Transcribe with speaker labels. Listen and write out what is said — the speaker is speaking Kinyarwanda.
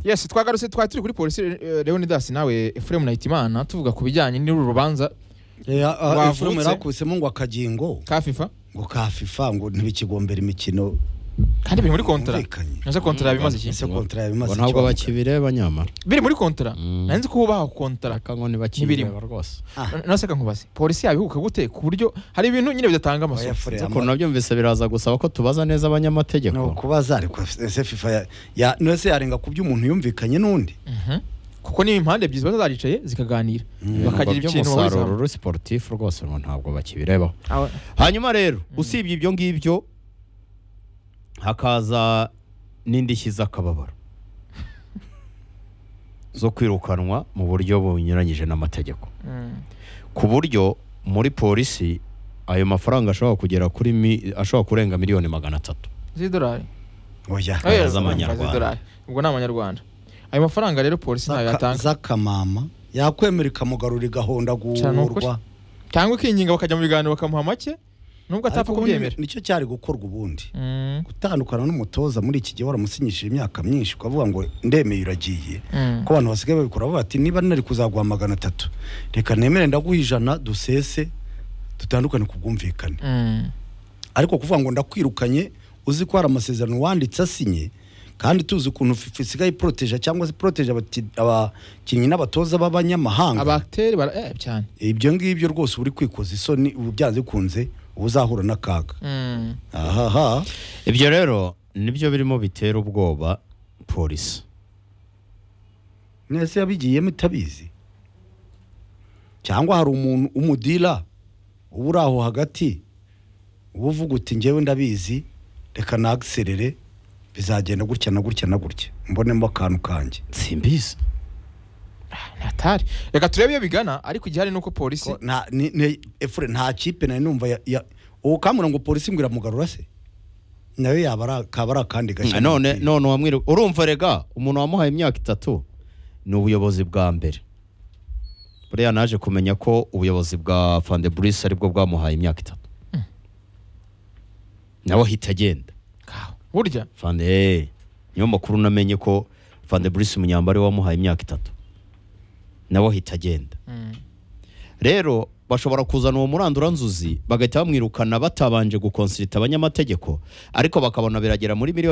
Speaker 1: yes twagarutse twari turi kuri polisi eh, leonidas nawe efuremu nahitimana tuvuga ku bijyanye n'uru rubanza Wavutse.
Speaker 2: efuremu yarakusemo ngo akagingo
Speaker 1: ka fifa
Speaker 2: ngo ka fifa ngo ntibikigombera imikino
Speaker 1: kandi biri muri kontara
Speaker 2: yumvikanye
Speaker 1: nase kontara bimaze iki
Speaker 2: ese kontara yabimaze
Speaker 3: ngo ntabwo
Speaker 2: icyonga.
Speaker 3: bakibireba nyamara
Speaker 1: biri muri kontara
Speaker 3: Mm.
Speaker 1: nanzi ko bubaha kontara
Speaker 3: ariko ngo ntibakibireba rwose
Speaker 2: Ah,
Speaker 1: naseka nkubaze polisi yabihuka gute ku buryo hari ibintu nyine bidatanga
Speaker 2: oya
Speaker 1: amasomo
Speaker 2: fure,
Speaker 3: ukuntu nabyumvise biraza gusaba ko tubaza neza
Speaker 2: ama- ni
Speaker 3: abanyamategeko
Speaker 2: ukubaza ariko ese fifa ya- ya nese yarenga ku by'umuntu yumvikanye n'undi
Speaker 1: Mhm. kuko niyo impande ebyiri ziba zaricaye zikaganira bakagira
Speaker 3: bakagira
Speaker 1: ikintu bahurizaho.
Speaker 3: umusaruro uri siporutifu rwose ngo ntabwo bakibirebaho
Speaker 1: Awa-
Speaker 3: hanyuma rero usibye ibyo ngibyo hakaza n'indishyi z'akababaro zo kwirukanwa mu buryo bunyuranyije n'amategeko
Speaker 1: Mm.
Speaker 3: ku buryo muri polisi ayo mafaranga ashobora kugera kuri mi- ashobora kurenga miliyoni magana atatu
Speaker 1: z'idolari
Speaker 2: oya
Speaker 3: Oya.
Speaker 1: Eh,
Speaker 3: z'amanyarwanda.
Speaker 1: z'idolari. ubwo ni amanyarwanda ayo mafaranga rero polisi ntayo
Speaker 2: Zaka-
Speaker 1: yatanga
Speaker 2: z'akamama yakwemera ikamugarura igahonda
Speaker 1: Cyane ni ukuri.
Speaker 2: guhurwa
Speaker 1: cyangwa ikinginga bakajya mu biganiro bakamuha make nubwo atapfa
Speaker 2: Ariko nyine
Speaker 1: kubyemera
Speaker 2: nicyo cyari gukorwa ubundi
Speaker 1: Mm.
Speaker 2: gutandukana n'umutoza muri iki gihe waramusinyishije imyaka myinshi ukavuga ngo ndemeye uragiye
Speaker 1: Mm.
Speaker 2: ko abantu basigaye babikora bavuga bati niba nari kuzaguha magana atatu reka nemere ndaguha ijana dusese dutandukane ku bwumvikane
Speaker 1: Mm.
Speaker 2: ariko kuvuga ngo ndakwirukanye uzi ko hari amasezerano wanditse asinye kandi tuzi ukuntu FIFA isigaye iporoteje cyangwa se iporoteje abati- abakinnyi n'abatoza b'abanyamahanga
Speaker 1: abateri bara eh, cyane
Speaker 2: ibyo ngibyo rwose uri kwikoza isoni ubu byanze bikunze uba uzahura n'akaga
Speaker 1: Mm.
Speaker 2: ahaha
Speaker 3: ibyo rero nibyo birimo bitera ubwoba polisi
Speaker 2: mwese yabigiyemo itabizi cyangwa hari umuntu umudira uba uri aho hagati uba uvuga uti ngewe ndabizi reka nagiserere bizagenda gutya na gutya na gutya mbonemo akantu kanjye
Speaker 3: simbizi
Speaker 1: atari reka turebe iyo bigana ariko igihari ni uko polisi
Speaker 2: Ko nta- ni- ni- efure nta kipe nari numva ya- ya- uwo kamura ngo polisi ngo iramugarura se nayo yaba ari akaba ari akandi gashya
Speaker 3: none none wamwiriwe urumva rega umuntu wamuhaye imyaka itatu ni ubuyobozi bwa mbere buriya naje kumenya ko ubuyobozi bwa fandeburisi aribwo bwamuhaye imyaka itatu nawe ahita agenda
Speaker 1: Kaho. burya
Speaker 3: fande eh, niyo makuru namenye ko fandeburisi umunyamba ariwe wamuhaye imyaka itatu nawe ahita agenda
Speaker 1: Mm.
Speaker 3: rero bashobora kuzana uwo muranduranzuzi bagahita bamwirukana batabanje gukonsirita abanyamategeko ariko bakabona biragera muri miliyoni